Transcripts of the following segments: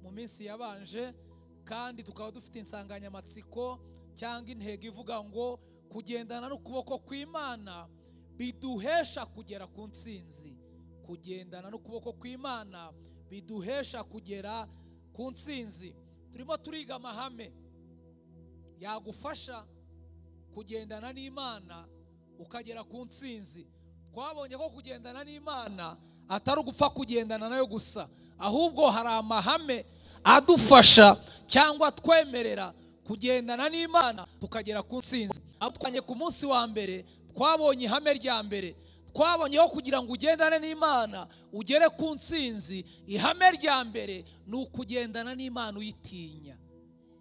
minsi yabanje kandi tukaba dufite insanganyamatsiko cyangwa intego ivuga ngo kugendana n'ukuboko kw'imana biduhesha kugera ku nsinzi kugendana n'ukuboko kw'imana biduhesha kugera ku nsinzi turimo turiga amahame yagufasha kugendana n'imana ukagera ku nsinzi twabonye ko kugendana n'imana atari ugupfa kugendana nayo gusa ahubwo hari amahame adufasha cyangwa twemerera kugendana n'imana tukagera ku nsinzi aho twanye ku munsi wa mbere twabonye ihame rya mbere twabonyeho kugira ngo ugendane n'imana ugere ku nsinzi ihame rya mbere ni ukugendana n'imana uyitinya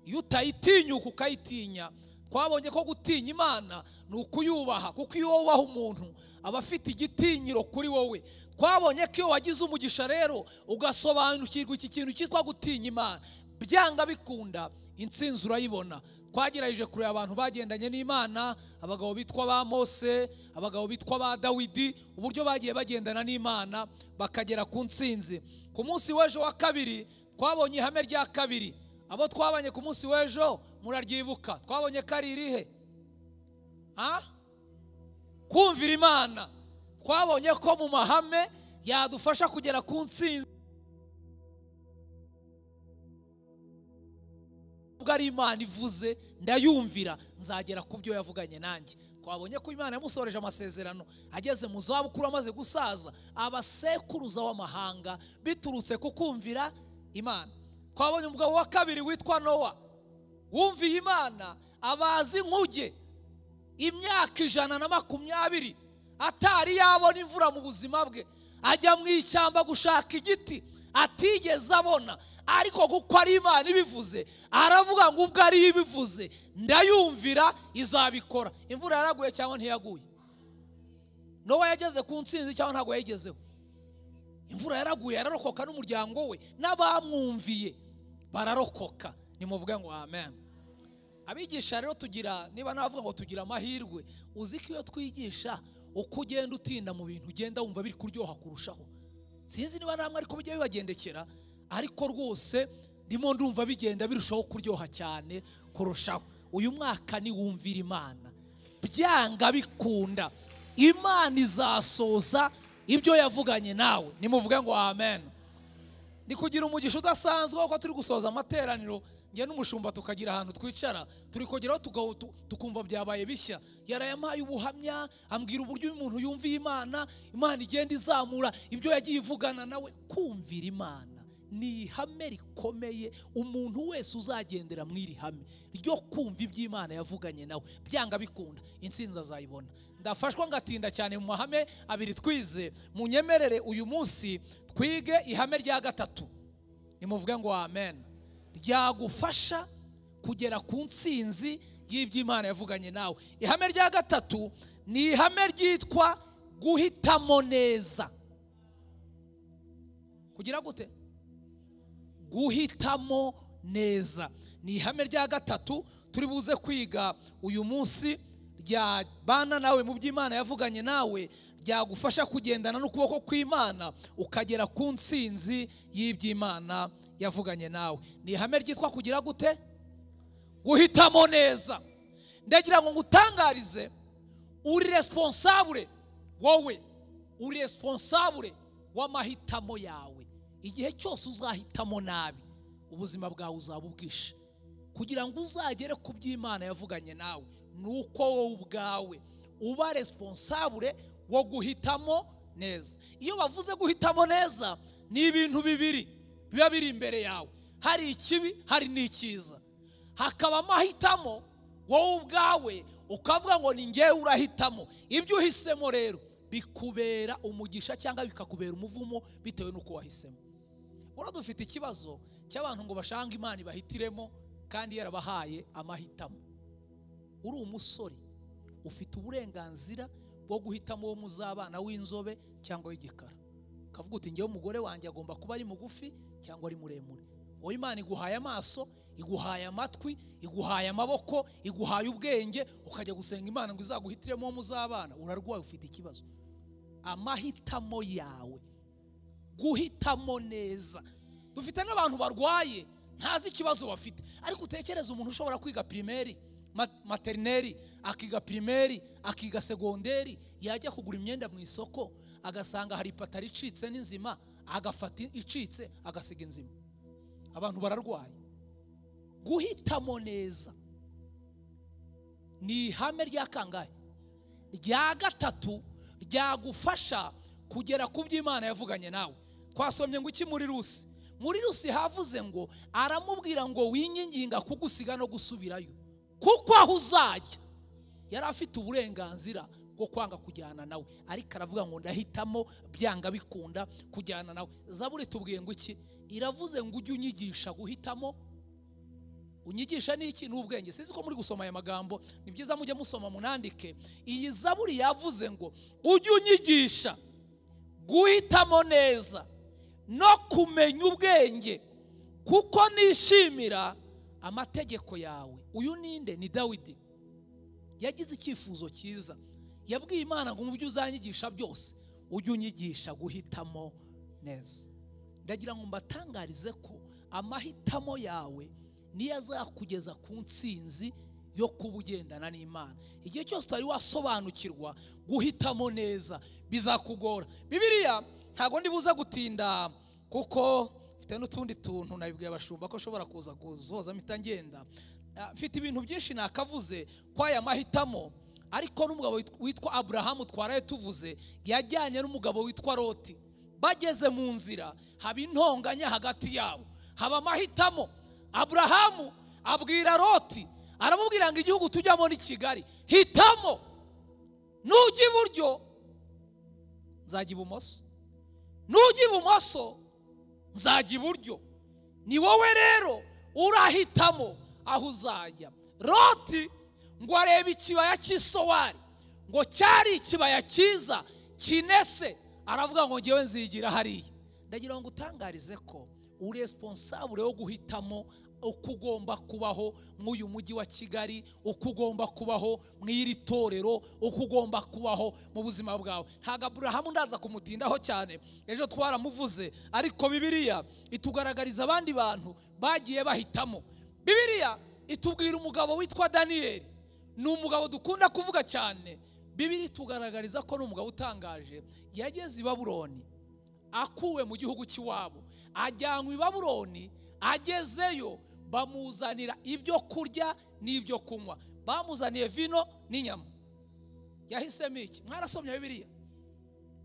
iyo utayitinyuka ukayitinya twabonye ko gutinya imana ni ukuyubaha kuko iyo wubaha umuntu aba afite igitinyiro kuri wowe twabonye ko iyo wagize umugisha rero ugasobanukirwa iki kintu cyitwa gutinya imana byanga bikunda insinzi urayibona twagerageje kureba abantu bagendanye n'imana abagabo bitwa ba mose abagabo bitwa ba dawidi uburyo bagiye bagendana n'imana bakagera ku nsinzi ku munsi w'ejo wa kabiri twabonye ihame rya kabiri abo twabanye ku munsi w'ejo muraryibuka twabonye ko ari irihe kumvira imana twabonye ko mu mahame yadufasha kugera ku nsinzi ari imana ivuze ndayumvira nzagera ku byo yavuganye nanjye twabonye ko imana yamusoreje amasezerano ageze mu zabukuru amaze gusaza abasekuruza w'amahanga biturutse ku kumvira imana twabonye umugabo wa kabiri witwa nowa wumviye imana abazi inkuge imyaka ijana na makumyabiri atari yabona imvura mu buzima bwe ajya mu ishyamba gushaka igiti atigeze abona ariko kuko ari imana ibivuze aravuga ngo ubwo ariyo ibivuze ndayumvira izabikora imvura yaraguye cyangwa ntiyaguye nowa yageze ku nsinzi cyangwa ntabwo yayigezeho imvura yaraguye yararokoka n'umuryango we n'abamwumviye bararokoka nimuvuge ngo amen abigisha rero tugira niba navuga ngo tugira amahirwe uzi ko iyo twigisha uko ugenda utinda mu bintu ugenda wumva biri kuryoha kurushaho sinzi niba namwe ariko bijya bibagendekera ariko rwose ndimo ndumva bigenda birushaho kuryoha cyane kurushaho uyu mwaka niwumvira imana byanga bikunda imana izasoza ibyo yavuganye nawe nimuvuge ngo amen ndi kugira umugisha udasanzwe kuko turi gusoza amateraniro njye n'umushumba tukagira ahantu twicara turi kugeraho tukumva byabaye bishya yarayamuhaye ubuhamya ambwira uburyo umuntu yumviye imana imana igenda izamura ibyo yagiye ivugana nawe kumvira imana ni ihame rikomeye umuntu wese uzagendera mu iri hame ryo kumva iby'imana yavuganye nawe byanga bikunda insinzi azayibona ndafashwa ngatinda cyane mu mahame abiri twize munyemerere uyu munsi twige ihame rya gatatu nimuvuge ngo amen ryagufasha kugera ku nsinzi y'iby'imana yavuganye nawe ihame rya gatatu ni ihame ryitwa guhitamo neza kugira gute guhitamo neza ni ihame rya gatatu turi buze kwiga uyu munsi ryabana nawe mu by'imana yavuganye nawe ryagufasha kugendana n'ukuboko kw'imana ukagera ku nsinzi y'iby'imana yavuganye nawe ni ihame ryitwa kugira gute guhitamo neza ndagira ngo ngutangarize uri responsable wowe uri responsable w'amahitamo yawe igihe cyose uzahitamo nabi ubuzima bwawe uzaba ubwishe kugira ngo uzagere ku by'imana yavuganye nawe ni uko wowe ubwawe uba responsable wo guhitamo neza iyo bavuze guhitamo neza ni ibintu bibiri biba biri imbere yawe hari ikibi hari n'icyiza hakaba amahitamo wowe ubwawe ukavuga ngo ni ngewe urahitamo ibyo uhisemo rero bikubera umugisha cyangwa bikakubera umuvumo bitewe n'uko wahisemo ura dufite ikibazo cy'abantu ngo bashanga imana ibahitiremo kandi yarabahaye amahitamo uri umusore ufite uburenganzira bwo guhitamo uwo muzabana w'inzobe cyangwa w'igikara ukavuga uti ngewe umugore wanjye agomba kuba ari mugufi cyangwa ari muremure wowe imana iguhaye amaso iguhaye amatwi iguhaye amaboko iguhaye ubwenge ukajya gusenga imana ngo izaguhitiremo uwo muzabana urarwaye ufite ikibazo amahitamo yawe guhitamo neza dufite n'abantu barwaye ntazi ikibazo bafite ariko utekereze umuntu ushobora kwiga pirimeri ma- materineri akiga pirimeri akiga segonderi yajya kugura imyenda mu isoko agasanga hari ipataro icitse n'inzima agafata icitse agasiga inzima abantu bararwaye guhitamo neza ni ihame rya kangahe rya gatatu ryagufasha kugera ku byo imana yavuganye nawe twasomye ngo iki muri rusi muri rusi havuze ngo aramubwira ngo winginginga kugusiga no gusubirayo kuko aho uzajya yari afite uburenganzira bwo kwanga kujyana nawe ariko aravuga ngo ndahitamo byanga bikunda kujyana nawe zaburi tubwiye ngo iki iravuze ngo ujye unyigisha guhitamo unyigisha n'iki n'ubwenge sinzi ko muri gusoma aya magambo ni byiza mujye musoma munandike iyi zaburi yavuze ngo ujye unyigisha guhitamo neza no kumenya ubwenge kuko nishimira amategeko yawe uyu ninde ni dawidi yagize icyifuzo cyiza yabwiye imana ngo mu byo uzanyigisha byose ujye unyigisha guhitamo neza ndagira ngo mbatangarize ko amahitamo yawe niyo azakugeza ku nsinzi yo kuba ugendana n'imana igihe cyose utari wasobanukirwa guhitamo neza bizakugora bibiriya ntabwo ndibuza gutinda kuko mfite n'utundi tuntu nabibwiye abashumba ko ashobora kuza gusoza mpita ngenda Ah, mfite ibintu byinshi nakavuze kw'aya mahitamo ariko n'umugabo wit- witwa aburahamu twaraye tuvuze yajyanye n'umugabo witwa loti bageze mu nzira haba intonganya hagati yabo haba amahitamo aburahamu abwira loti aramubwira ngo igihugu tujyamo ni kigali hitamo nujya iburyo nzajya ibumoso nujya ibumoso nzajya iburyo ni wowe rero urahitamo aho uzajya loti ngo arebe ikibaya cy'isowari ngo cyari ikibaya cyiza kinese aravuga ngo ngewe nzigira hariya ndagira ngo utangarize ko uri responsable wo guhitamo uko ugomba kubaho mw'uyu mujyi wa kigali uko ugomba kubaho mw'iri torero uko ugomba kubaho mu buzima bwawe ntabwo aburahamu ndaza kumutindaho cyane ejo twaramuvuze ariko bibiliya itugaragariza abandi bantu bagiye bahitamo bibiliya itubwira umugabo witwa daniyeli ni umugabo dukunda kuvuga cyane bibiliya itugaragariza ko ni umugabo utangaje yageze i babuloni akuwe mu gihugu cy'iwabo ajyanwa i babuloni agezeyo bamuzanira ibyo kurya n'ibyo kunywa bamuzaniye vino n'inyama yahisemo iki mwarasomye bibiliya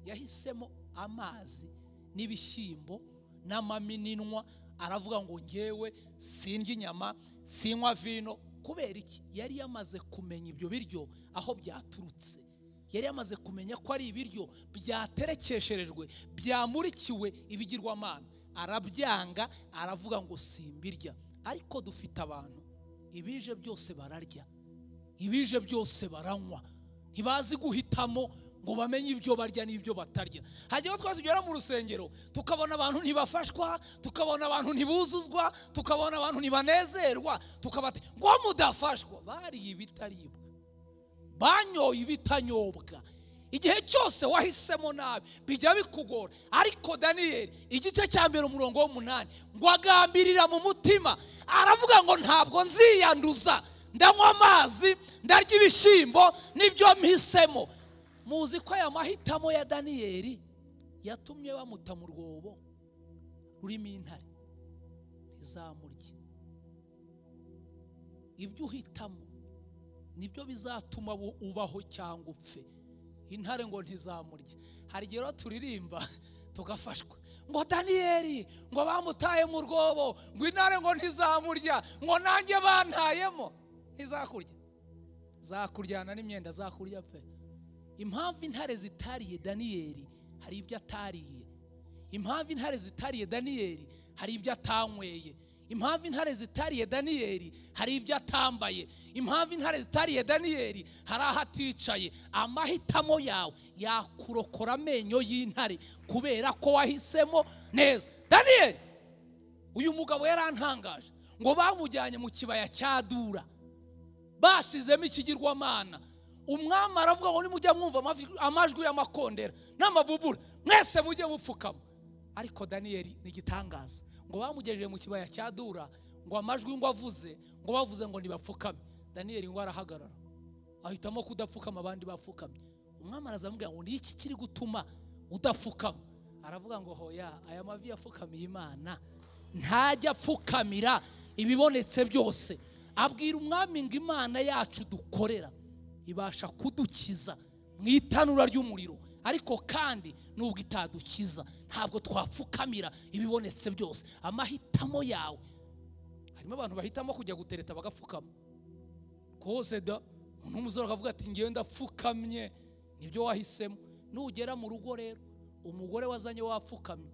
yahisemo amazi n'ibishyimbo n'amaminwa aravuga ngo ngewe sindya inyama sinywa vino kubera iki yari yamaze kumenya ibyo biryo aho byaturutse yari yamaze kumenya ko ari ibiryo byaterekesherejwe byamurikiwe ibigirwamana arabyanga aravuga ngo simbirya ariko dufite abantu ibije byose bararya ibije byose baranywa ntibazi guhitamo ngo bamenye ibyo barya n'ibyo batarya hajyaho twari tugera mu rusengero tukabona abantu ntibafashwa tukabona abantu ntibuzuzwa tukabona abantu ntibanezerwa tukabate ngo mudafashwa bariye ibitaribwa banyoye ibitanyobwa igihe cyose wahisemo nabi bijya bikugora ariko daniyeli igice cya mbere umurongo w'umunani ngo agambirira mu mutima aravuga ngo ntabwo nziyanduza ndanywa amazi ndarya ibishyimbo nibyo mpisemo muzi ko aya mahitamo ya daniyeli yatumye bamuta mu rwobo rurimo intare ntizamurye ibyo uhitamo nibyo bizatuma bu- ubaho cyangwa upfe intare ngo ntizamurye hari igihe rero turirimba tugafashwa ngo daniyeli ngo bamutaye mu rwobo ngo intare ngo ntizamurya ngo nanjye bantayemo ntizakurya zakuryana n'imyenda zakurya pe impamvu intare zitariye daniyeli hari ibyo atariye impamvu intare zitariye daniyeli hari ibyo atanyweye impamvu intare zitariye daniyeli hari ibyo atambaye impamvu intare zitariye daniyeli hari aho aticaye amahitamo yawe yakurokora amenyo y'intare kubera ko wahisemo neza daniyeli uyu mugabo yarantangaje ngo bamujyanye mu kibaya cya dura basizemo ikigirwamana umwami aravuga ngo nimujya mwumva amavi- amajwi y'amakondera n'amabubura mwese mujye mupfukama ariko daniyeli ni igitangaza ngo bamugejeje mu kibaya cya dura ngo amajwi ngo avuze ngo bavuze ngo ntibapfukame daniyeli ngo arahagarara ahitamo kudapfukama abandi bapfukamye umwami arazamubwira ngo ni iki kiri gutuma udapfukama aravuga ngo hoya aya mavi yapfukamiye imana ntajya apfukamira ibibonetse byose abwira umwami ngo imana yacu dukorera ibasha kudukiza mu itanura ry'umuriro ariko kandi nubwo itadukiza ntabwo twapfukamira ibibonetse byose amahitamo yawe harimo abantu bahitamo kujya gutereta bagapfukama koze da umuntu w'umusore akavuga ati ngenda apfukamye nibyo wahisemo nugera mu rugo rero umugore wazanye wapfukamye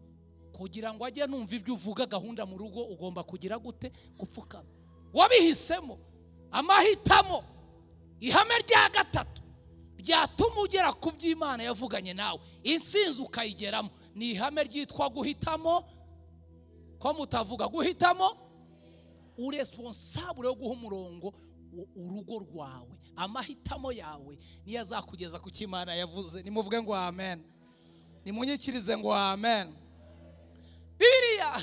kugira ngo ajye numva ibyo uvuga gahunda mu rugo ugomba kugira gute gupfukama wabihisemo amahitamo ihame rya gatatu ryatuma ugera ku by'imana yavuganye nawe insinzi ukayigeramo ni ihame ryitwa guhitamo ko mutavuga guhitamo uresponsabure wo guha umurongo u- urugo rwawe amahitamo yawe niyo azakugeza ku cyo imana yavuze nimuvuge ngo amen nimunyikirize ngo amen bibiriya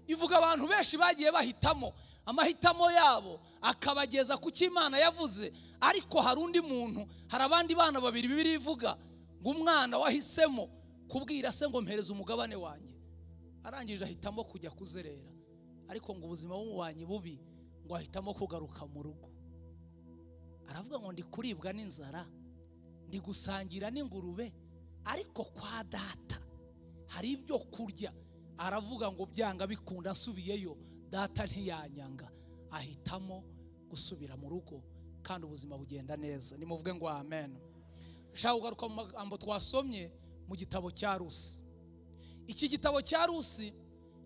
ivuga abantu benshi bagiye bahitamo amahitamo yabo akabageza ku cyo imana yavuze ariko hari undi muntu hari abandi bana babiri bibiriya ivuga ngo umwana wahisemo kubwira se ngo mpereze umugabane wanjye arangije ahitamo kujya kuzerera ariko ngo ubuzima bumubanyi bubi ngo ahitamo kugaruka mu rugo aravuga ngo ndi kuribwa n'inzara ndi gusangira n'ingurube ariko kwa data hari ibyo kurya aravuga ngo byanga bikunda asubiyeyo data ntiyanyanga ahitamo gusubira mu rugo kandi ubuzima bugenda neza nimuvuge ngo amen nshaka kugaruka mu magambo twasomye mu gitabo cya rusi iki gitabo cya rusi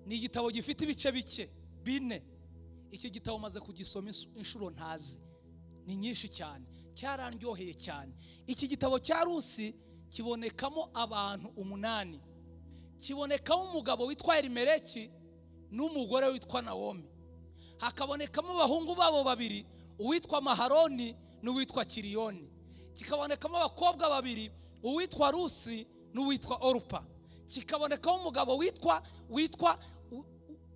ni igitabo gifite ibice bike bine iki gitabo maze kugisoma insu- inshuro ntazi ni nyinshi cyane cyarandyoheye cyane iki gitabo cya rusi kibonekamo abantu umunani kibonekamo umugabo witwa elimeleki n'umugore witwa nawomi hakabonekamo abahungu babo babiri uwitwa maharoni n'uwitwa kiriyoni kikabonekamo abakobwa babiri uwitwa rusi n'uwitwa orupa kikabonekamo umugabo witwa witwa u- u-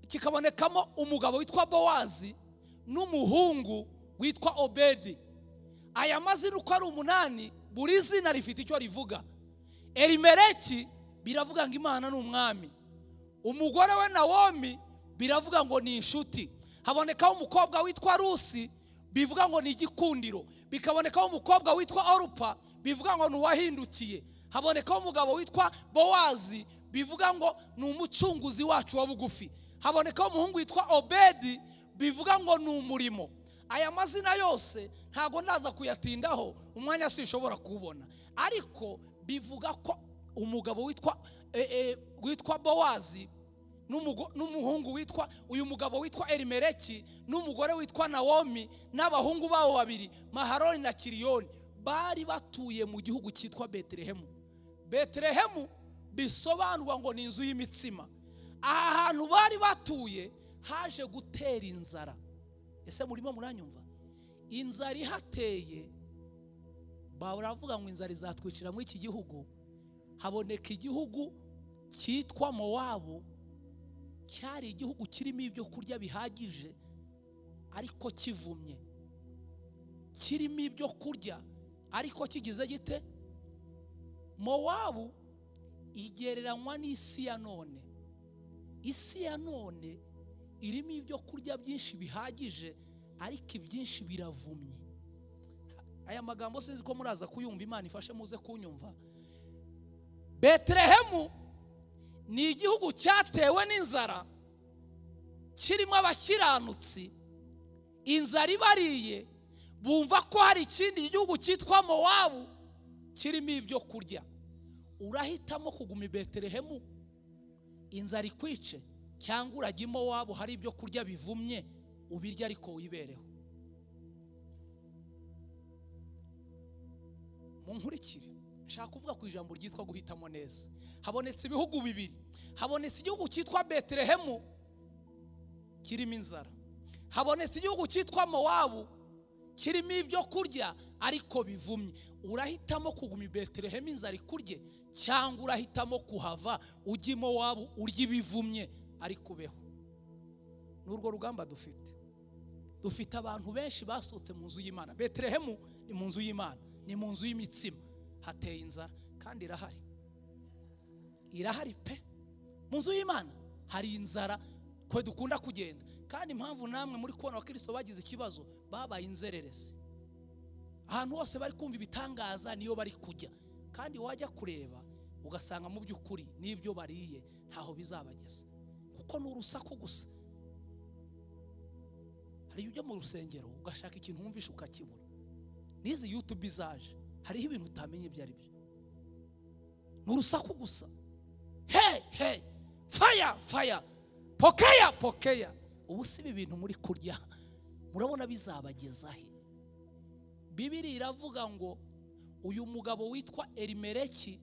kikabonekamo umugabo witwa bowazi n'umuhungu witwa obedi aya mazina uko ari umunani buri zina rifite icyo rivuga elimeleki biravuga ngo imana ni umwami umugore we nawomi biravuga ngo ni inshuti habonekaho umukobwa witwa rusi bivuga ngo ni igikundiro bikabonekaho umukobwa witwa orupa bivuga ngo ni uwahindukiye habonekaho umugabo witwa bowazi bivuga ngo ni umucunguzi wacu wa bugufi habonekaho umuhungu witwa obedi bivuga ngo ni umurimo aya mazina yose ntago ndaza kuyatindaho umwanya sinshobora kuwubona ariko bivuga ko umugabo witwa eh, eh, witwa bowazi n'umugo- n'umuhungu witwa uyu mugabo witwa elimeleki n'umugore witwa nawomi n'abahungu babo babiri maharoni na kiriyoni bari batuye mu gihugu cyitwa betelehemu betelehemu bisobanurwa ngo ni inzu y'imitsima aha hantu bari batuye haje gutera inzara ese murimo muranyumva inzara ihateye baravuga ngo inzara izatwicira muri iki gihugu haboneka igihugu cyitwa mowabu cyari igihugu kirimo ibyo kurya bihagije ariko kivumye kirimo ibyo kurya ariko kigize gite mowabu igereranywa n'isi ya none isi ya none irimo ibyo kurya byinshi bihagije ariko ibyinshi biravumye aya magambo sinzi ko muraza kuyumva imana ifashe muze kunyumva betelehemu ni igihugu cyatewe n'inzara kirimo abakiranutsi inzara ibariye bumva ko hari ikindi gihugu cyitwa mowabu kirimo ibyo kurya urahitamo kuguma i betelehemu inzara ikwice cyangwa urajya wabo hari ibyo kurya bivumye ubirya ariko wibereho munkurikire nshaka kuvuga ku ijambo ryitwa guhitamo neza habonetse ibihugu bibiri habonetse igihugu cyitwa betelehemu kirimo inzara habonetse igihugu cyitwa mowabu kirimo ibyo kurya ariko bivumye urahitamo kuguma i betelehemu inzara ikurye cyangwa urahitamo kuhava ujya i mowabu urya ibivumye ariko ubeho n'urwo rugamba dufite dufite abantu benshi basohotse mu nzu y'imana beterehemu ni mu nzu y'imana ni mu nzu y'imitsima hateye inzara kandi irahari irahari pe mu nzu y'imana hari inzara kwe dukunda kugenda kandi impamvu namwe muri kubona abakirisito bagize ikibazo babaye inzererezi ahantu hose bari kumva ibitangaza niyo bari kujya kandi wajya kureba ugasanga mu by'ukuri n'ibyo bariye ntaho bizabageza kuko ni urusaku gusa hari ujya mu rusengero ugashaka ikintu wumvisha ukakibura n'izi yutube izaje hariho ibintu utamenya ibyo ari byo ni urusaku gusa he he faya faya pokeya pokeya ubu si ibi bintu muri kurya murabona bizabageza he bibiri iravuga ngo uyu mugabo witwa erimereki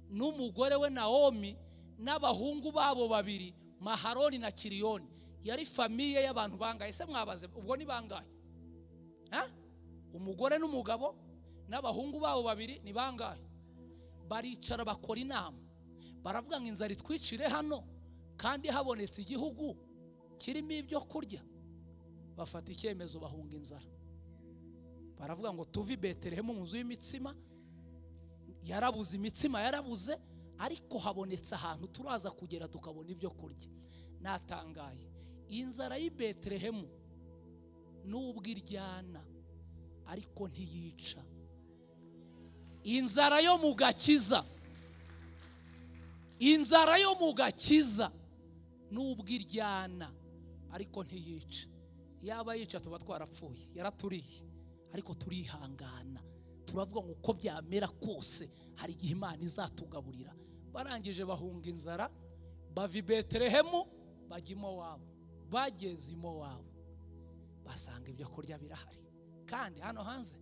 n'umugore we nawomi n'abahungu babo babiri maharoni na kiriyoni yari famiye y'abantu bangaye se mwabaze ubwo ni bangahe umugore n'umugabo n'abahungu babo babiri ni bangahe baricara bakora inama baravuga ngo inzara itwicire hano kandi habonetse igihugu kirimo ibyo kurya bafata icyemezo bahunga inzara baravuga ngo tuve i beterehemu mu nzu y'imitsima yarabuze imitsima yarabuze ariko habonetse ahantu turaza kugera tukabona ibyo kurya natangaye inzara y'i beterehemu nubwo iryana ariko ntiyica inzara yo mu gakiza inzara yo mu gakiza nubwo iryana ariko ntiyica yaba yica tuba twarapfuye yaraturiye ariko turihangana turavuga ngo uko byamera kose hari igihe imana izatugaburira barangije bahunga inzara bava i beterehemu bajya iwabo bageze iwabo basanga ibyo kurya birahari kandi hano hanze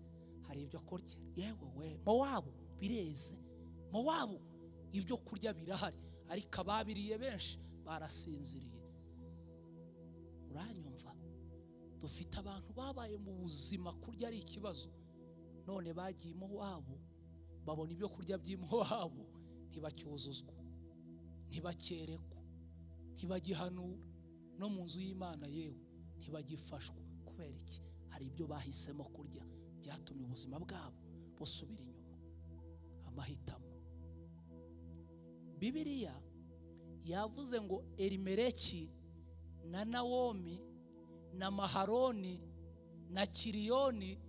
hari ibyo kurya yewe we mowabo bireze mowabo ibyo kurya birahari ariko ababiriye benshi barasinziriye uranyumva dufite abantu babaye mu buzima kurya ari ikibazo none bagiye iwabo babona ibyo kurya by'iwabo ntibacyuzuzwa ntibakerekwa ntibagihanura no mu nzu y'imana yewe ntibagifashwa kubera iki hari ibyo bahisemo kurya byatumye ubuzima bwabo busubira inyuma amahitamo bibiriya yavuze ngo erimereki na nawomi na maharoni na kiriyoni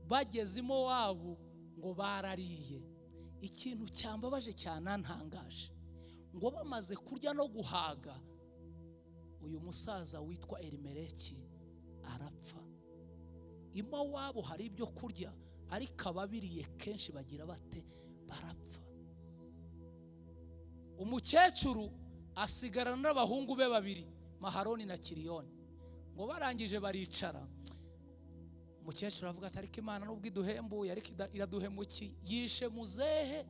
bagezemo wabo ngo barariye ikintu cyambabaje cyanantangaje ngo bamaze kurya no guhaga uyu musaza witwa erimereki arapfa iwabo hari ibyo kurya ariko ababiriye kenshi bagira bate barapfa umukecuru asigarana n'abahungu be babiri maharoni na kiriyoni ngo barangije baricara umukecuru aravuga ati ariko imana nubwo iduhembuye ariko iraduhemukiye yishe muzehe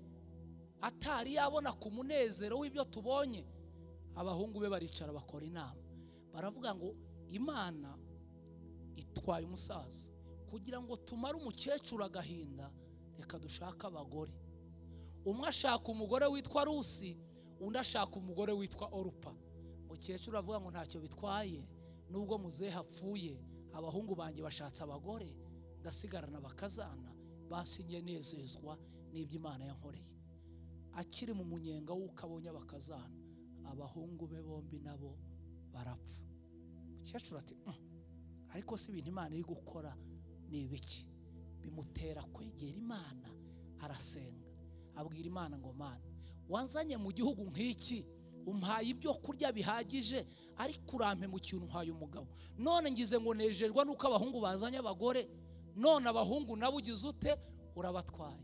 atari yabona ku munezero w'ibyo tubonye abahungu be baricara bakora inama baravuga ngo imana itwaye umusaza kugira ngo tumare umukecuru agahinda reka dushake abagore umwe ashaka umugore witwa rusi undi ashaka umugore witwa orupa umukecuru aravuga ngo ntacyo bitwaye nubwo muzehe apfuye abahungu banjye bashatse abagore ndasigarana bakazana basinye nezezwa n'ibyo imana yankoreye akiri mu munyenga w'uko abonye abakazana abahungu be bombi nabo barapfa umukecuru ati ariko si ibintu imana iri gukora ni ibiki bimutera kwegera imana arasenga abwira imana ngo mana wanzanye mu gihugu nk'iki umpaye ibyo kurya bihagije ariko urampe mu kintu umpaye umugabo none ngize ngo nejejwe nuko abahungu bazanye abagore none abahungu nabo ugize ute urabatwaye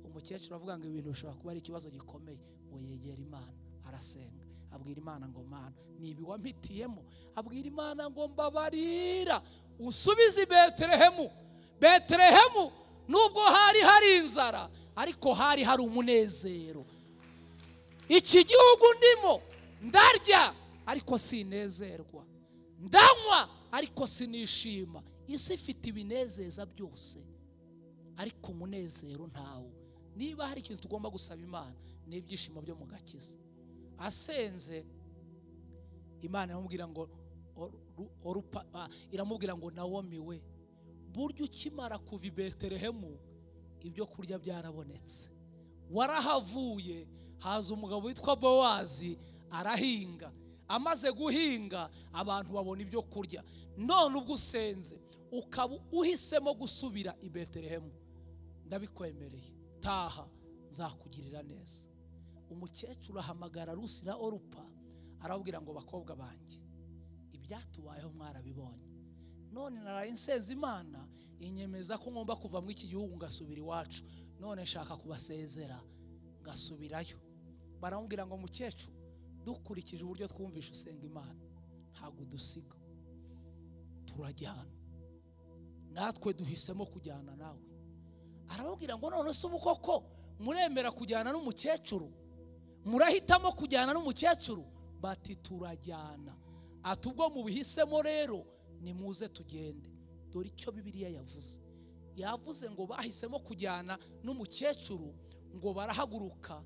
umukecuru avuga ngo ibintu bishobora kuba ari ikibazo gikomeye ngo yegere imana arasenga abwira imana ngo mana ntibi wampitiyemo abwira imana ngo mbabarira usubize i beterehemu beterehemu nubwo hari hari inzara ariko hari hari umunezero iki gihugu ndimo ndarya ariko sinezerwa ndanywa ariko sinishima isi ifite ibinezeza byose ariko umunezero ntawo niba hari ikintu tugomba gusaba imana ni ibyishimo byo mu gakiza asenze imana iramubwira ngo Oru- Orupa- ah, iramubwira ngo nawomi we burya ukimara kuva i betelehemu ibyo kurya byarabonetse warahavuye haza umugabo witwa bowazi arahinga amaze guhinga abantu babona ibyo kurya none ubwo usenze ukaba uhisemo gusubira i betelehemu ndabikwemereye taha nzakugirira neza umukecuru ahamagara rusi na orupa arababwira ngo bakobwa banjye ibyatubayeho mwarabibonye none naraye nsenze imana inyemeza ko ngomba kuva muri iki gihugu ngasubira iwacu none nshaka kubasezera ngasubirayo baramubwira ngo mukecuru dukurikije uburyo twumvishe usenga imana ntabwo udusiga turajyana natwe duhisemo kujyana nawe arababwira ngo none se ubu koko muremera kujyana n'umukecuru murahitamo kujyana n'umukecuru bati turajyana ati ubwo mubihisemo rero nimuze tugende dore icyo bibiliya yavuze yavuze ngo bahisemo kujyana n'umukecuru ngo barahaguruka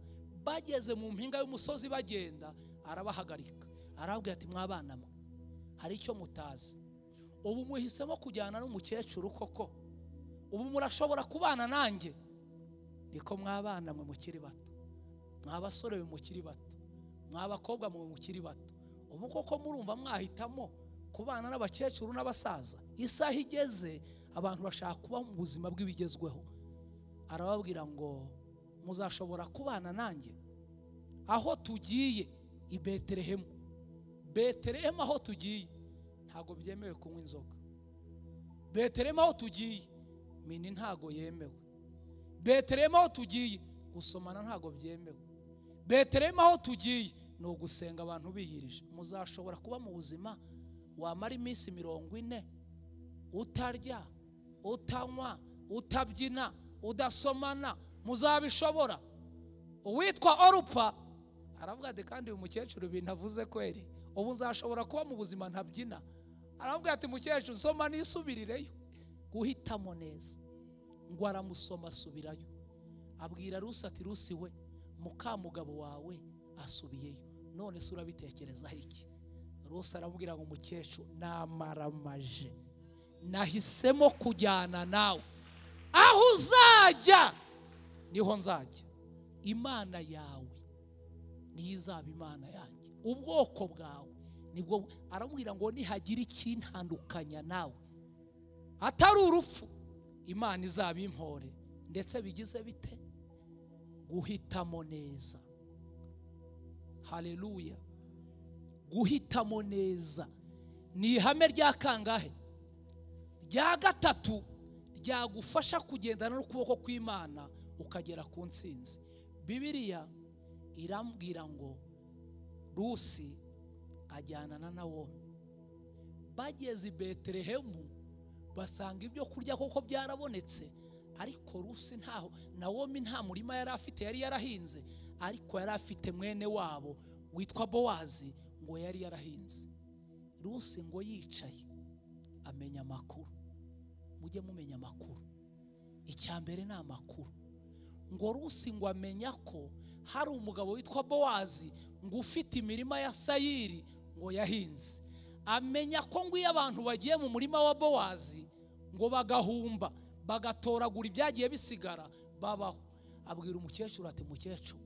bageze mu mpinga y'umusozi bagenda arabahagarika arababwira ati mwabana mwe hari icyo mutazi ubu muhisemo kujyana n'umukecuru koko ubu murashobora kubana nanjye niko mwabana mwe mukiri bato mwabasore mwe mukiri bato mwabakobwa mwe mukiri bato ubu koko murumva mwahitamo kubana n'abakecuru n'abasaza isaha igeze abantu bashaka kuba mu buzima bw'ibigezweho arababwira ngo muzashobora kubana nanjye aho tugiye i betelehemu betelehemu aho tugiye ntabwo byemewe kunywa inzoga betelehemu aho tugiye mini ntabwo yemewe betelehemu aho tugiye gusomana ntabwo byemewe betelehemu aho tugiye ni ugusenga abantu biyirije muzashobora kuba mu buzima wamara iminsi mirongo ine utarya utanywa utabyina udasomana muzabishobora uwitwa orupa aravuga ati kandi uyu mukecuru ibintu avuze kweri ubu nzashobora kuba mu buzima ntabyina aravuga ati mukecuru nsoma nisubirireyo guhitamo neza ngo aramusoma asubirayo abwira rusi ati rusi we mukamugabo wawe asubiyeyo none se urabitekerezaho iki rusi aramubwira ngo umukecuru namaramaje nahisemo kujyana nawe aho uzajya niho nzajya imana yawe niyo izaba imana yanjye ubwoko bwawe nibwo aramubwira ngo nihagira ikintandukanya nawe atari urupfu imana izaba impore ndetse bigize bite guhitamo neza haleluya guhitamo neza ni ihame rya kangahe rya gatatu ryagufasha kugendana n'ukuboko kw'imana ukagera ku ntsinzi bibiliya irambwira ngo rusi ajyanana na wowe bageze i betelehemu basanga ibyo kurya koko byarabonetse ariko rusi ntaho nawomi nta murima yari afite yari yarahinze ariko yari afite mwene wabo witwa bowazi ngo yari yarahinze rusi ngo yicaye amenya amakuru mujye mumenya amakuru icya mbere ni amakuru ngo rusi ngo amenya ko hari umugabo witwa bowazi ngo ufite imirima ya sayiri ngo yahinze amenya ko ngo iyo abantu bagiye mu murima wa bowazi ngo bagahumba bagatoragura ibyagiye bisigara babaho abwira umukecuru ati mukecuru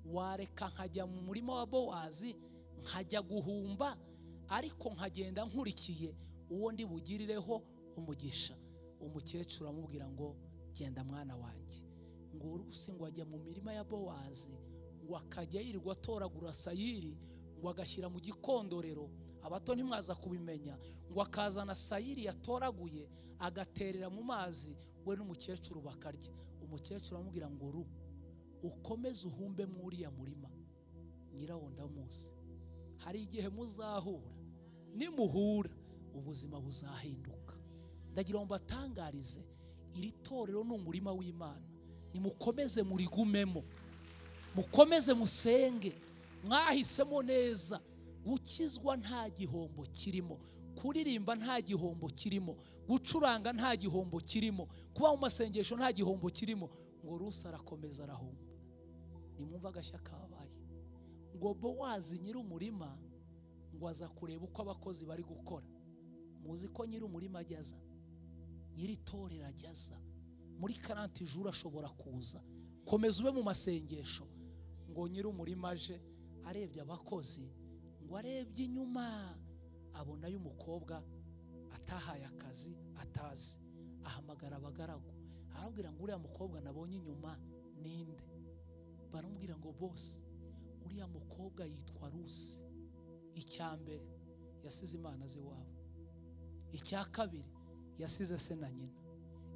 wareka nkajya mu murima wa bowazi nkajya guhumba ariko nkagenda nkurikiye uwo ndi bugirireho umugisha umukecuru amubwira ngo genda mwana wanjye ngo urusi ngo ajya mu mirima ya bowazi ngo akajya yirirwa atoragura sayiri ngo agashyira mu gikondorero abato ntimwaza kubimenya ngo akazana sayiri yatoraguye agaterera mu mazi we n'umukecuru bakarya umukecuru aramubwira ngo ru ukomeze uhumbe mu uriya murima nyirawo ndamuzi hari igihe muzahura nimuhura ubuzima buzahinduka ndagira ngo mbatangarize iri torero ni umurima w'imana nimukomeze murigumemo mukomeze musenge mwahisemo neza gukizwa nta gihombo kirimo kuririmba nta gihombo kirimo gucuranga nta gihombo kirimo kuba mu masengesho nta gihombo kirimo ngo rusi arakomeza arahomba nimwumva agashya kabaye ngo bowazi nyir'umurima ngo ngo aza kureba uko abakozi bari gukora muzi ko nyiri umurima ajya aza nyiri itorero ajya aza muri karanti juru ashobora kuza komeza ube mu masengesho ngo nyiri umurima aje arebye abakozi ngo arebye inyuma abona y'umukobwa atahaye akazi atazi ahamagara abagaragu arabwira ngo uriya mukobwa nabonye inyuma ninde baramubwira ngo bose uriya mukobwa yitwa rusi icya mbere yasize imana ze iwabo icya kabiri yasize se na nyina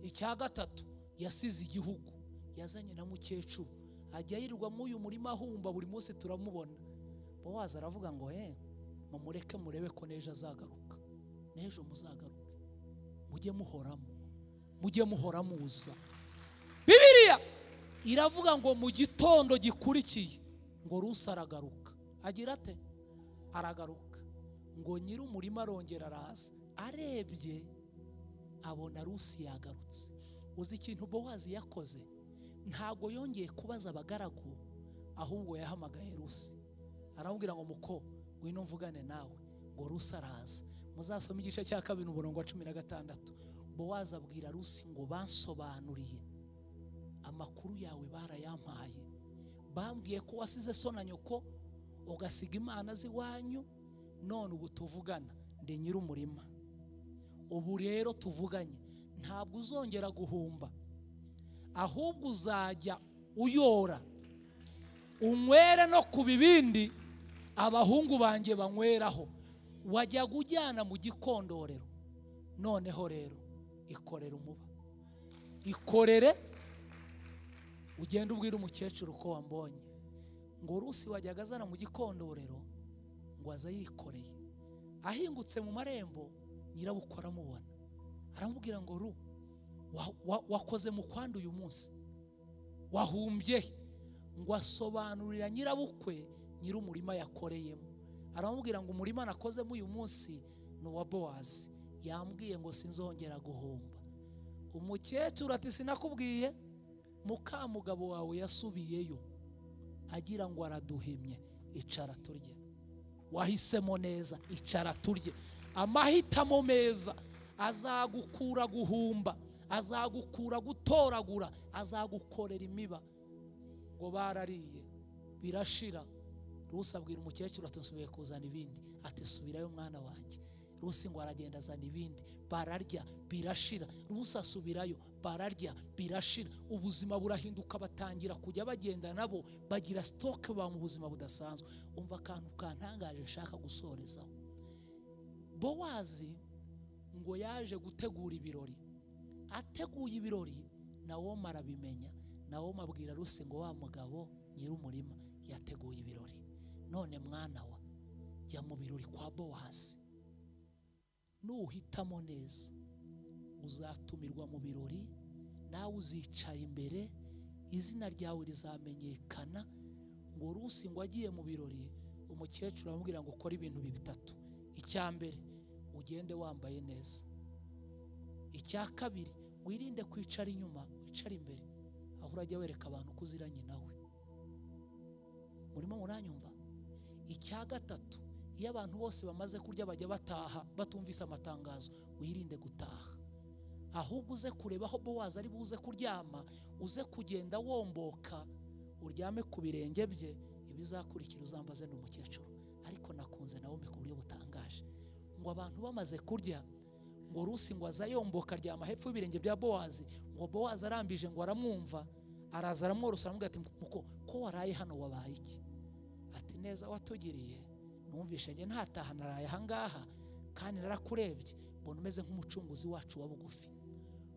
icya gatatu yasize igihugu yazanye na mukecuru ajya yirirwa muri uyu murima ahumba buri munsi turamubona bowazi aravuga ngo he mumureke murebe ko n'ejo azagaruka n'ejo muzagaruke mujye muhoramo mujye muhora muza bibiriya iravuga ngo mu gitondo gikurikiye ngo rusi aragaruka agira ate aragaruka ngo nyiri umurima arongera araza arebye abona rusi yagarutse uzi ikintu bowazi yakoze ntabwo yongeye kubaza abagaragu ahubwo yahamagaye rusi aramubwira ngo muko ngwino mvugane nawe ngo rusi araza muzasome igice cya kabiri umurongo wa cumi na gatandatu bowazi abwira rusi ngo bansobanuriye amakuru yawe barayampaye bambwiye ko wasize so na nyoko ugasiga imana z'iwanyu none ubu tuvugana ndi nyir'umurima ubu rero tuvuganye ntabwo uzongera guhumba ahubwo uzajya uyora unywere no ku bibindi abahungu banjye banyweraho wajyaga ujyana mu gikondorero noneho rero ikorere umuba ikorere ugenda ubwira umukecuru ko wambonye ngo rusi wajyaga azana mu gikondorero ngo aza yikoreye ahingutse mu marembo nyirabukwe aramubona aramubwira ngo ru wa- wa- wakoze mu kwanda uyu munsi wahumbye he?" ngo asobanurira nyirabukwe nyir'umurima yakoreyemo aramubwira ngo umurima nakozemo uyu munsi ni uwa bowazi yambwiye ngo sinzongera guhomba umukecuru ati sinakubwiye mukamugabo wawe yasubiyeyo agira ngo araduhimye icara turye wahisemo neza icara turye amahitamo meza azagukura guhumba azagukura gutoragura azagukorera imiba ngo barariye birashira rusi abwira umukecuru ati nsubiye kuzana ibindi ati subirayo mwana wanjye rusi ngo aragenda azana ibindi bararya birashira rusi asubirayo bararya birashira ubuzima burahinduka batangira kujya bagenda nabo bagira sitoke ba mu buzima budasanzwe umva akantu kantangaje nshaka gusorezaho bowazi ngo yaje gutegura ibirori ateguye ibirori nawo arabimenya nawo abwira rusi ngo wa mugabo nyir'umurima yateguye ibirori none mwana wa jya mu birori kwa bowazi nuhitamo neza uzatumirwa mu birori nawe uzicara imbere izina ryawe rizamenyekana ngo rusi ngo agiye mu birori umukecuru aramubwira ngo ukore ibintu bi- bitatu icya mbere ugende wambaye neza icya kabiri wirinde kwicara inyuma wicare imbere aho urajya wereka abantu ko uziranye nawe murimo muranyumva icya gatatu iyo abantu bose bamaze kurya bajya bataha batumvise amatangazo wirinde gutaha ahubwo uze kureba aho bowazi ari buze kuryama uze kugenda womboka uryame ku birenge bye ibizakurikira uzambaze ni umukecuru ariko nakunze nawe ku buryo butangaje ngo abantu bamaze kurya ngo rusi ngo aza yomboka aryama hepfo y'ibirenge bya bowazi ngo bowazi arambije ngo aramwumva araza aramworosa aramubwira ati muko ko waraye hano wabaye iki ati neza watugiriye numvishe njye ntataha naraye ahangaha kandi narakurebye mbona umeze nk'umucunguzi wacu wa bugufi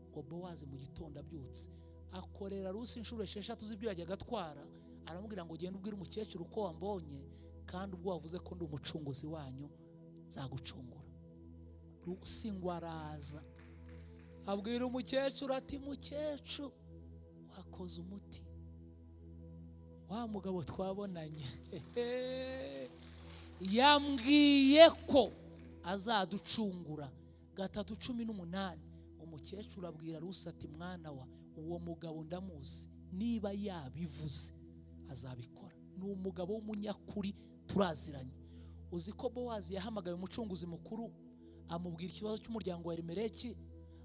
ngo bowazi mu gitondo abyutse akorera rusi inshuro esheshatu z'ibyo yajyaga atwara aramubwira ngo ugende ubwire umukecuru ko wambonye kandi ubwo wavuze ko ndi umucunguzi wanyu nzagucungura rusi ngo araza abwira umukecuru ati mukecuru wakoze umuti wa mugabo twabonanye yambwiye ko azaducungura gatatu cumi n'umunani umukecuru abwira rusi ati mwana wa uwo mugabo ndamuzi niba yabivuze azabikora ni umugabo w'umunyakuri turaziranye uzi ko bowazi yahamagaye umucunguzi mukuru amubwira ikibazo cy'umuryango wa remereki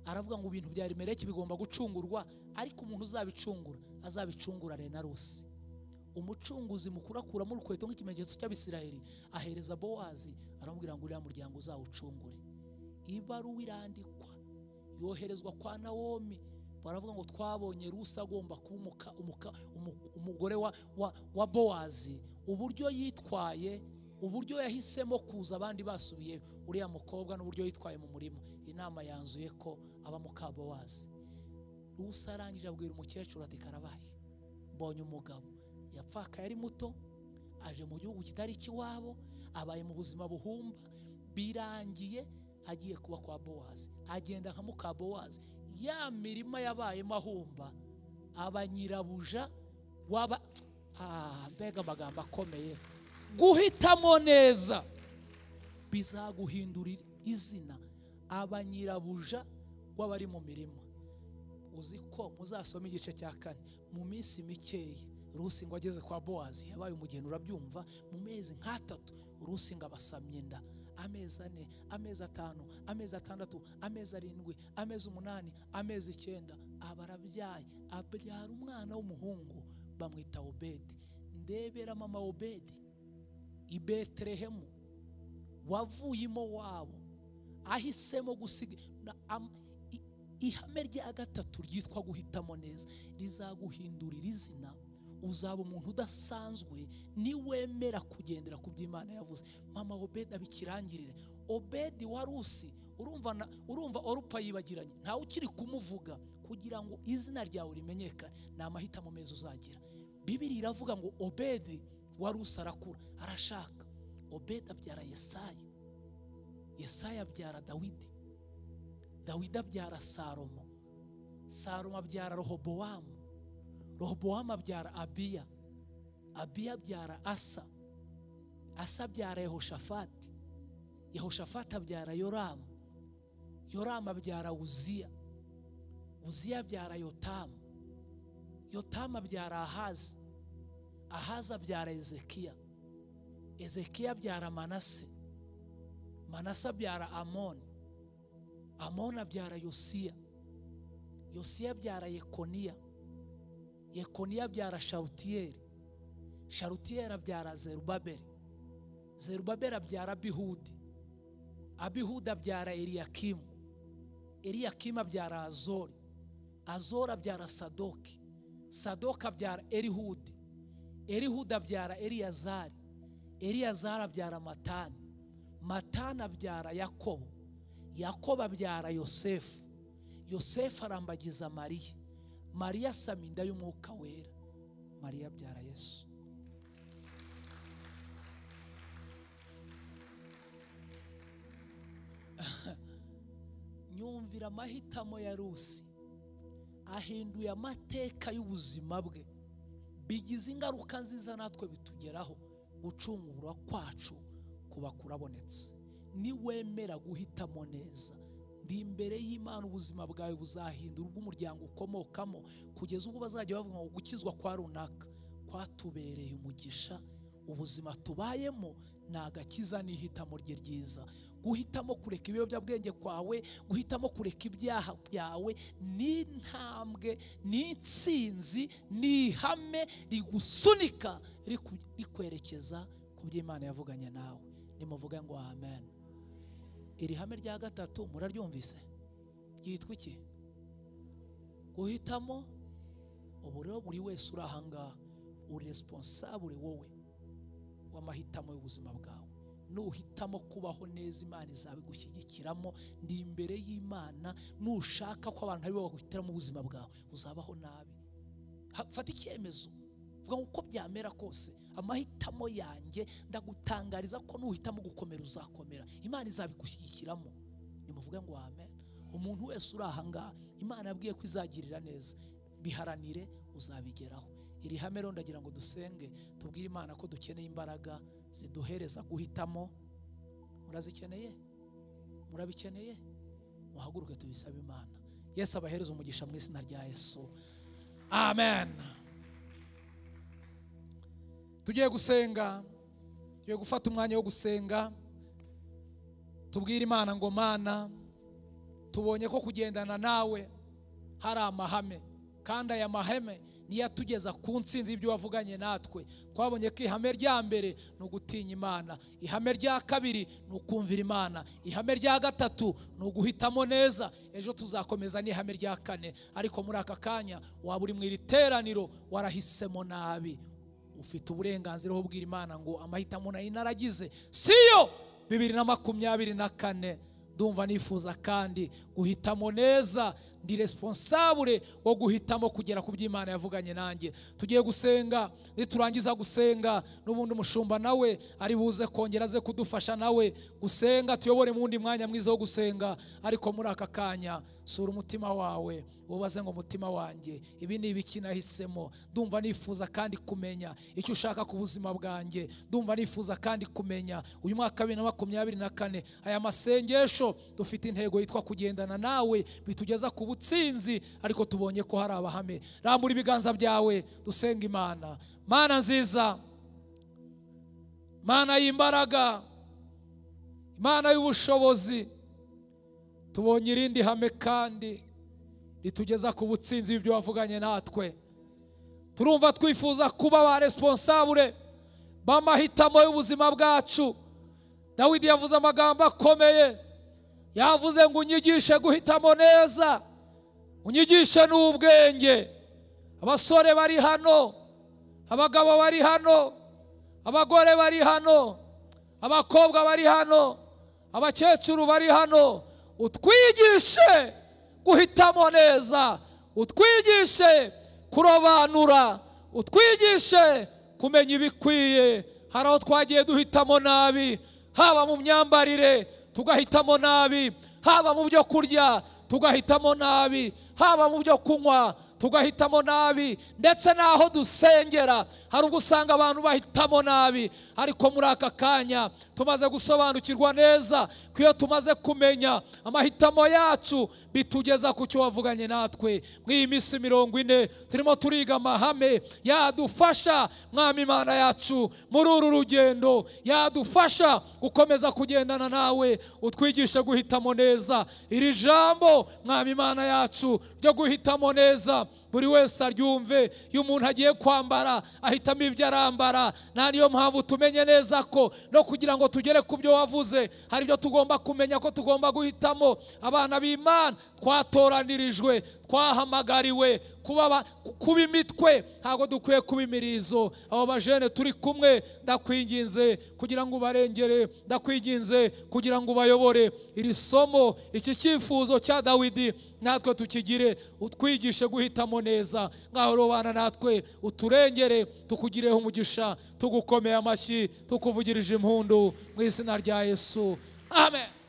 aravuga ngo ibintu bya remereki bigomba gucungurwa ariko umuntu uzabicungura azabicungura renarusi umucunguzi mukuru akuramo urukweto nk'ikimenyetso cy'abisiraheli ahereza bowazi aramubwira ngo uriya muryango uzawucungure ibaruwa irandikwa yoherezwa kwa nawomi baravuga ngo twabonye rusi agomba kuba umuka- umuka- umu- umugore wa, wa, wa bowazi uburyo yitwaye uburyo yahisemo kuza abandi basubiye uriya mukobwa n'uburyo yitwaye mu murima inama yanzuye ko aba muka bowazi rusi arangije abwira umukecuru ati karabaye mbonye umugabo yapfakaye ari muto aje mu gihugu kitari ikiwabo abaye mu buzima buhumba birangiye agiye kuba kwa bowazi agenda nka muka bowazi ya mirima yabayemo ahumba aba nyirabuja waba Ah, mbega amagambo akomeye guhitamo neza bizaguhindurira izina abanyirabuja w'abari mu mirima uzi ko muzasoma igice cya kane mu minsi mikeya rusi ngo ageze kwa bowazi yabaye umugeni urabyumva mu mezi nk'atatu rusi ngo abasamye inda amezi ane amezi atanu amezi atandatu amezi arindwi amezi umunani amezi icyenda aba arabyaye abyara umwana w'umuhungu bamwita obedi ndebera mama obedi i betelehemu wavuyemo wabo ahisemo gusiga na- am- i- ihame rya gatatu ryitwa guhitamo neza rizaguhindurira izina uzaba umuntu udasanzwe niwemera kugendera ku byo imana yavuze mama obedi abikirangirire obedi wa rusi urumva na- urumva orupa yibagiranye ntawe ukiri kumuvuga kugira ngo izina ryawe rimenyekane ni amahitamo meza uzagira bibiri iravuga ngo obedi wa rusi arakura arashaka obedi abyara yesayi yesaya abyara dawidi dawidi abyara salomo salomo abyara rohobowamu rohobowamu abyara abiya abiya abyara asa asa abyara yehoshafati yehoshafati abyara yoramu yoramu abyara uziya uziya abyara yotamu yotamu abyara ahazi ahazi abyara ezekiya ezekiya abyara manase manase abyara amoni amoni abyara yosiya yosiya abyara yekoniya yekoniya abyara sharutiyeri sharutiyeri abyara zerubabeli zerubabeli abyara abihudi abihudi abyara eliyakimu eliyakimu abyara azori azori abyara sadoki sadoki abyara elihudi elihudi abyara eliyazari eliyazari abyara matani matani abyara yakobo yakobo abyara yosefu yosefu arambagiza mariya mariya asama inda y'umwuka wera mariya abyara yesu nyumvira amahitamo ya rusi ahinduye amateka y'ubuzima bwe bigize ingaruka nziza natwe bitugeraho gucungura kwacu kuba kurabonetse niwemera guhitamo neza ndi imbere y'imana ubuzima bwawe buzahindura ubw'umuryango ukomokamo kugeza ubwo bazajya bavuga ngo gukizwa kwa runaka kwatubereye umugisha ubuzima tubayemo ni agakiza n'ihitamo rye ryiza guhitamo kureka ibiyobyabwenge kwawe guhitamo kureka ibyaha byawe ni intambwe ni intsinzi ni ihame rigusunika riku- rikwerekeza ku byo imana yavuganye nawe nimuvuge ngo amen iri hame rya gatatu muraryumvise ryitwa iki guhitamo ubu rero buri wese uri ahangaha uri responsable wowe w'amahitamo y'ubuzima bwawe nuhitamo kubaho neza imana izabigushyigikiramo ndi imbere y'imana nushaka ko abantu aribo baguhitiramo ubuzima bwawe uzabaho nabi Ha- fata icyemezo vuga ngo uko byamera kose amahitamo yanjye ndagutangariza ko nuhitamo gukomera uzakomera imana izabigushyigikiramo nimuvuge ngo amen umuntu wese uri ahangaha imana yabwiye ko izagirira neza biharanire uzabigeraho iri hame rero ndagira ngo dusenge tubwire imana ko dukeneye imbaraga ziduhereza guhitamo murazikeneye murabikeneye muhaguruke tubisabe imana yesu abahereze umugisha mu izina rya yesu amen tugiye gusenga tugiye gufata umwanya wo gusenga tubwire imana ngo mana tubonye ko kugendana nawe hari amahame kandi aya mahame niyo atugeza ku nsinzi y'ibyo wavuganye natwe twabonye ko ihame rya mbere ni ugutinya imana ihame rya kabiri ni ukumvira imana ihame rya gatatu ni uguhitamo neza ejo tuzakomeza n'ihame rya kane ariko muri aka kanya waba uri mu iri teraniro warahisemo nabi ufite uburenganzira bwo kubwira imana ngo amahitamo nari naragize siyo bibiri na makumyabiri na kane ndumva nifuza kandi guhitamo neza ndi responsable wo guhitamo kugera ku by'imana yavuganye nanjye tugiye gusenga niturangiza gusenga n'ubundi umushumba nawe ari buze kongera aze kudufasha nawe gusenga tuyobore mu wundi mwanya mwiza wo gusenga ariko muri aka kanya sura umutima wawe ubaze ngo umutima wanjye ibi ni ibiki nahisemo ndumva nifuza kandi kumenya icyo ushaka ku buzima bwanjye ndumva nifuza kandi kumenya uyu mwaka wa bibiri na makumyabiri na kane aya masengesho dufite intego yitwa kugendana nawe bitugeza ku butsinzi ariko tubonye ko hari abahame rambura ibiganza byawe dusenga imana mana nziza mana y'imbaraga imana y'ubushobozi tubonye irindi hame kandi ritugeza ku butsinzi bw'ibyo wavuganye natwe turumva twifuza kuba ba responsable b'amahitamo y'ubuzima bwacu dawidi yavuze amagambo akomeye yavuze ngo unyigishe guhitamo neza unyigishe n'ubwenge abasore bari hano abagabo bari hano abagore bari hano abakobwa bari hano abakecuru bari hano utwigishe guhitamo neza utwigishe kurobanura utwigishe kumenya ibikwiye hari aho twagiye duhitamo nabi haba mu myambarire tugahitamo nabi haba mu byo kurya tugahitamo nabi haba mu byo kunywa tugahitamo nabi ndetse n'aho dusengera hari ubwo usanga abantu bahitamo nabi ariko muri aka kanya tumaze gusobanukirwa neza ko iyo tumaze kumenya amahitamo yacu bitugeza ku cyo wavuganye natwe mu iyi minsi mirongo ine turimo turiga amahame yadufasha mwami imana yacu muri uru rugendo yadufasha gukomeza kugendana nawe utwigishe guhitamo neza iri jambo mwami imana yacu ryo guhitamo neza buri wese aryumve iyo umuntu agiye kwambara ahitamo ibyo arambara nta niyo mpamvu tumenye neza ko no kugira ngo tugere ku byo wavuze hari ibyo tugomba kumenya ko tugomba guhitamo abana b'imana twatoranirijwe twahamagariwe kuba imitwe ntabwo dukwiye kuba imirizo abo bajene turi kumwe ndakwinginze kugira ngo ubarengere ndakwinginze kugira ngo ubayobore iri somo iki cyifuzo cya dawidi natwe tukigire utwigishe guhitamo neza nk'aho rubana natwe uturengere tukugireho umugisha tugukomeye amashyi tukuvugirije impundu mu izina rya yesu amen